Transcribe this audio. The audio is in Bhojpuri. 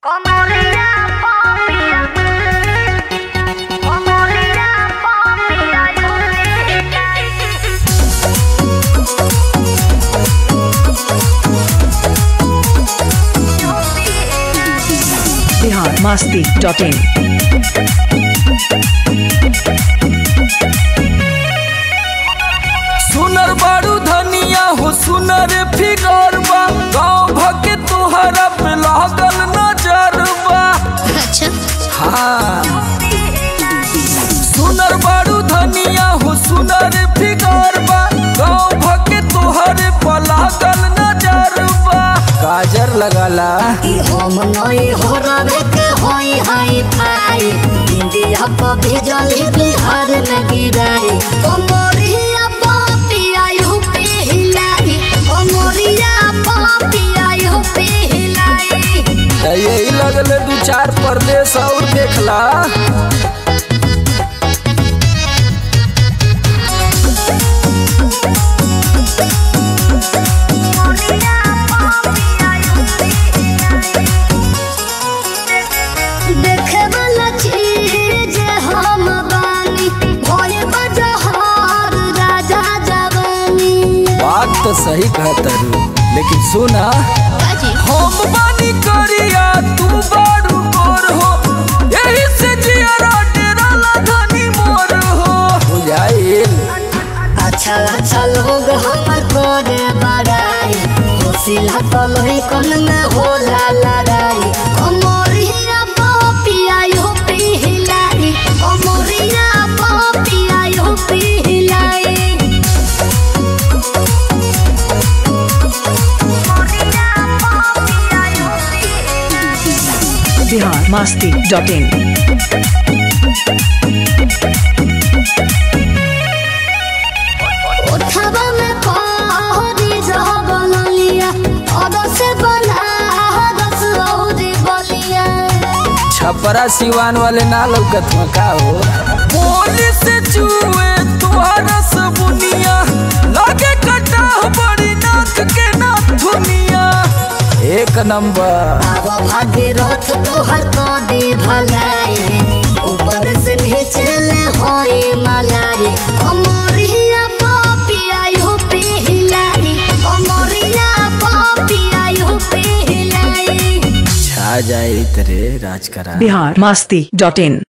Comoría Popia. Comoría Popia. Bihar Masti dot in सुनर बारू धनिया हो सुनर फिगर बा गाँव भके तोहरा पे लागल नजर बा अच्छा हाँ सुनर बारू धनिया हो सुनर फिगर बा गाँव भके तोहरे पे लागल नजर बा गाजर लगाला ई हम नई हो रवे के होई हाई फाई इंडिया पर भेजल बिहार में गिराई कमरिया पापिया यूपी हिलाई कमरिया पापिया यूपी हिलाई यही लगले दू चार परदेश और देखला देखे वाला चीज हम बानी भोले बजहार राजा जवानी बात तो सही कहता रू लेकिन सुना हम बानी करिया तू बारू गोर हो यही से जियारा डेराला धनी मोर हो बुझाइल अच्छा अच्छा लोग हमर करे बड़ाई होशिला तो लोही कन में होला लड़ाई कमरिया पापिया यूपी हिलाई कमरिया पापिया यूपी हिलाई बिहार मस्ती डॉट इन उठवा में पहरी जहबल लिया और से बना रस औरी बलिया छपरा सिवान वाले ना लौकत में का हो पुलिस चुए तुहरा सबुनिया लागे कटा बड़ी नाक के ना धुनिया एक नंबर अब भागीरथ तोहर कदी भलाई ऊपर से नीचे ले होई मलाई कमरिया पापिया यूपी हिलाई कमरिया पापिया यूपी हिलाई छा जाए तेरे राज करा बिहार मस्ती डॉट इन